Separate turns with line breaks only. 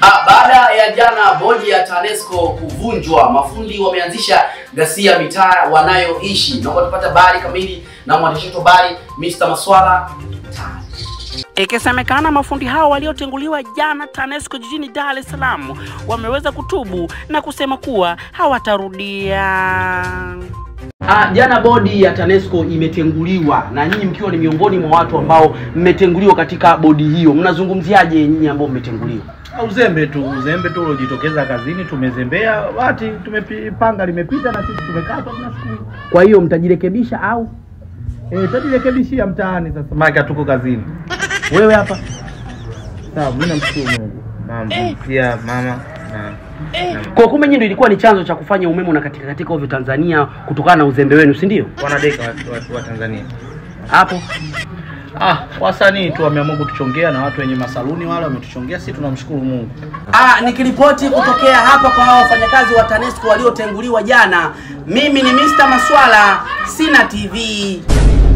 Ah, baada ya jana bodi ya TANESCO kuvunjwa, mafundi wameanzisha ghasia mitaa wanayoishi. Naomba tupate habari kamili na mwandishi wetu habari Mr. Maswala
Ikisemekana mafundi hao waliotenguliwa jana TANESCO jijini Dar es Salaam wameweza kutubu na kusema kuwa hawatarudia.
Ah, jana bodi ya TANESCO imetenguliwa na nyinyi mkiwa ni miongoni mwa watu ambao mmetenguliwa katika bodi hiyo, mnazungumziaje nyinyi ambao mmetenguliwa?
Uzembe tu, uzembe tu uliojitokeza kazini, tumezembea, bati tumepanga limepita na sisi tumekatwa, tunashukuru.
Kwa hiyo mtajirekebisha au
Eh, tutajirekebishia mtaani sasa, maana hatuko kazini.
wewe hapa?
Sawa, mimi namshukuru Mungu. Mama, pia mama na na
Kwa kumbe nyinyi ndio ilikuwa ni chanzo cha kufanya umeme na katika katika ovyo Tanzania kutokana na uzembe wenu, si ndio?
wanadeka watu, watu wa Tanzania.
Hapo
Ah, wasanii tu wameamua kutuchongea na watu wenye masaluni wale wametuchongea, sisi tunamshukuru Mungu.
Ah, nikiripoti kutokea hapa kwa hao wafanyakazi wa TANESCO waliotenguliwa jana, mimi ni Mr. Maswala, Sina TV.